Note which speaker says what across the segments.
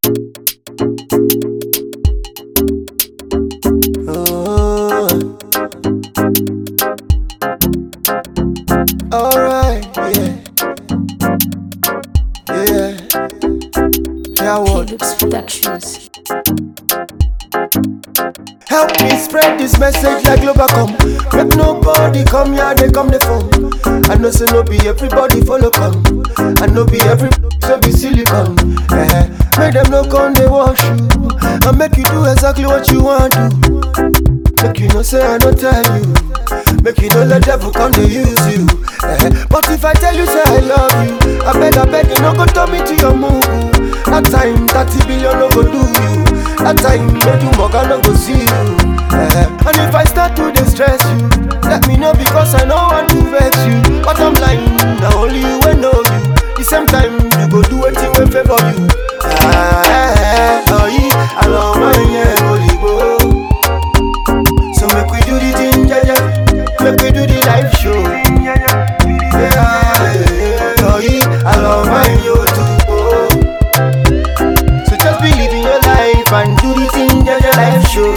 Speaker 1: Oh. Alright, yeah. Yeah. Yeah, what?
Speaker 2: Felix Productions.
Speaker 1: Help me spread this message like Globacom. Make nobody come here, they come the phone. I know say no be everybody follow come. I know be every so be silicon. Eh, make them no come they wash you. I make you do exactly what you want to. Make you no say I don't tell you. Make you no let devil come to use you. Eh, but if I tell you say I love you, I beg I beg you no go turn me to your move. That time 30 billion no go do you. That time make you mug no go see you. Eh, and if I start to distress you, let me know because I know want to vex you. But I'm lying, now only you will know you. The same time you go do anything will favor you. Ah, eh, eh, oh, yeah, I love my yeah, holy go. So make we do the thing, yeah, yeah. Make we do the live show. Yeah, yeah. Oh, yeah. I love my yo too. Oh. So just believe in your life and do the thing, yeah, yeah. Live show.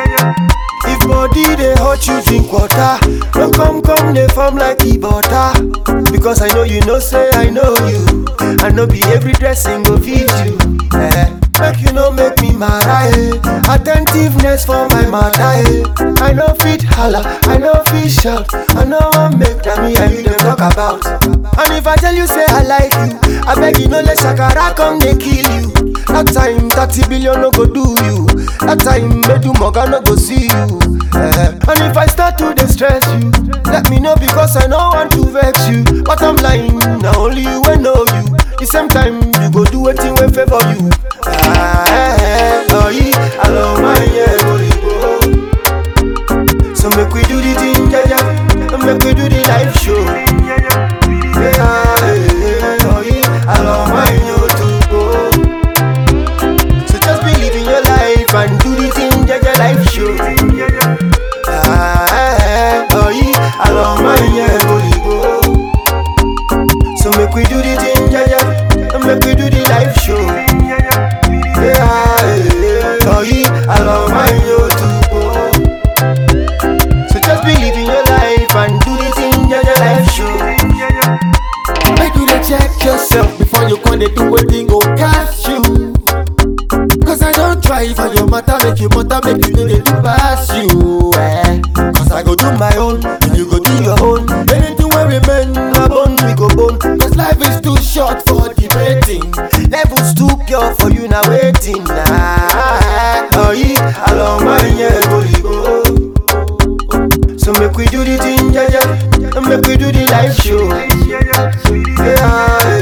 Speaker 1: If body they hurt you, drink water. Don't come, come, they form like e butter. Because I know you know, say I know you. I know be every dressing go fit you. Eh. Make you know make me mad, eh. Attentiveness for my mother, eh. I know fit holla, I know fit shout. I know I make that me and you them talk about. And if I tell you say I like you, I beg you no let shakara come they kill you. That time 30 billion no go do you. That time make you moga no go see you. Eh. And if I start to distress you, let me know because I know want to vex you. But I'm lying, now only you will know you. The same time you go do anything will favor you. Ah, eh, eh, oh yeah, I love my yeah, holy go. So make we do the thing, yeah, yeah. And Make we do the live show. Yeah, eh, eh, oh yeah, I love my yo too go. So just believe in your life and do the thing, yeah, yeah, live show. Ah, eh, eh, oh yeah, I love my yeah, holy go. So make we do the thing, yeah, yeah. And make we do the live show. Yeah, yeah, oh yeah, I love my yo too. Oh. So just believe in your life and do the thing, yeah, yeah, life show.
Speaker 3: Make you dey check yourself before you come dey do wetin go catch you. Cause I don't try for your matter, make you matter, make you know they do pass you. Eh. Cause I go do my own, and you go do your own. Anything wey remain, my bone we go bone. Cause life is too short for debating.
Speaker 1: Levels too pure for you now waiting. Nah. Oh yeah, I love my yeah, holy go. So make we do the thing, yeah, yeah. And make we do the live show. Yeah,